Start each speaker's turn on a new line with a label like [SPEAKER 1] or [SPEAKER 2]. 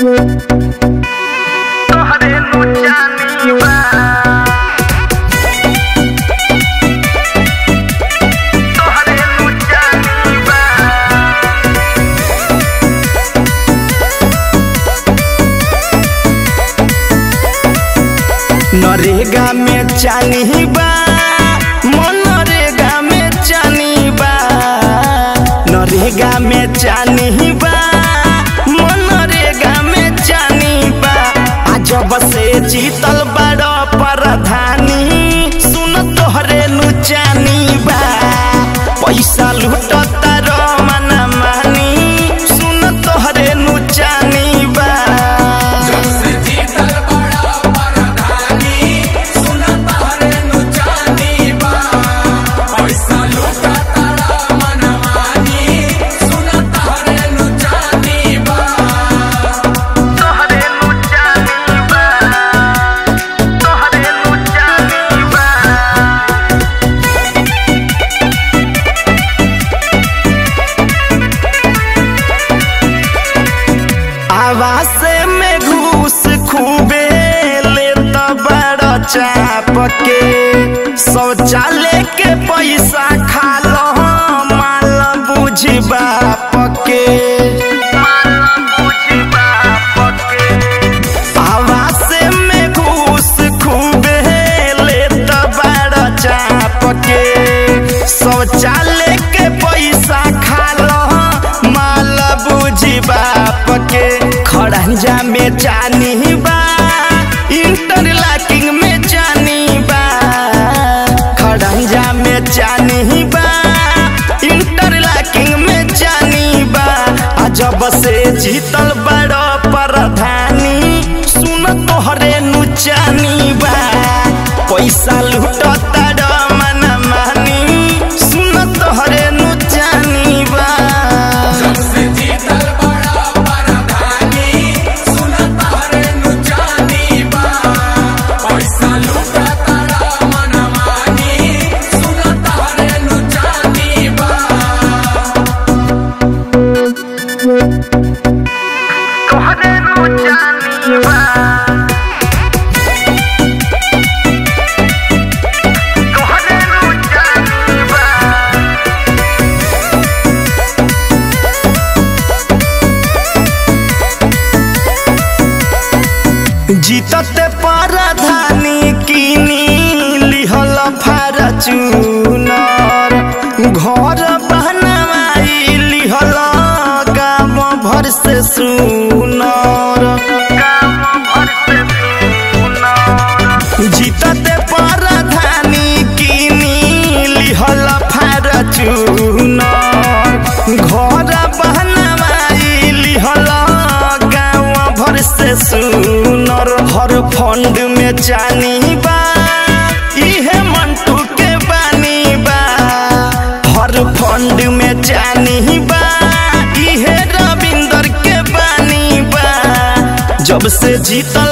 [SPEAKER 1] तोहरे नु जानी बा तोहरे नु जानी बा
[SPEAKER 2] नरेगा में चानी बा मनरेगा में चानी बा नरेगा में चानी बा मनरेगा में चानी बा अजब से जीतल बड़ प्रधानी सुन तोहरे नु चानी बा पैसा लूटता रमन मानी सुन तोहरे नु चानी बा
[SPEAKER 1] तोहरे नु जानी बा तोहरे नु जानी बा
[SPEAKER 2] आवास में घूस खूबे लेता बड़ा चाप के शौचालय के पैसा खा लो माल बुझ बाप के
[SPEAKER 1] माला बुझी बाप के
[SPEAKER 2] आवास में घूस खूबे लेता बड़ा चाप के शौचालय के पैसा खा लो माल बुझ बाप के खड़ंजा में जानी बा इंटरलॉकिंग में जानी बा खड़ंजा में जानी बा इंटरलॉकिंग में जानी बा अजब से जीतल बड़ प्रधानी सुन तोहरे नु जानी बा पैसा लूटता मन मानी सुन तोहरे नु जानी बा
[SPEAKER 1] तोहरे नु जानी बा तोहरे नु जानी बा
[SPEAKER 2] जीतत परधानी किनी लिहल फारचूनर घर बहनवाई लिहल गाम भर से सुनर
[SPEAKER 1] काम भर से सुनर
[SPEAKER 2] जीतत परधानी किनी लिहल फारचूनर घर बहनवाई लिहल गाँव भर से सुनर हर फंड में जानी बा इहे मंटू के बानी बा हर फंड में जानी बा इहे रविंदर के बानी बा जब से जीतल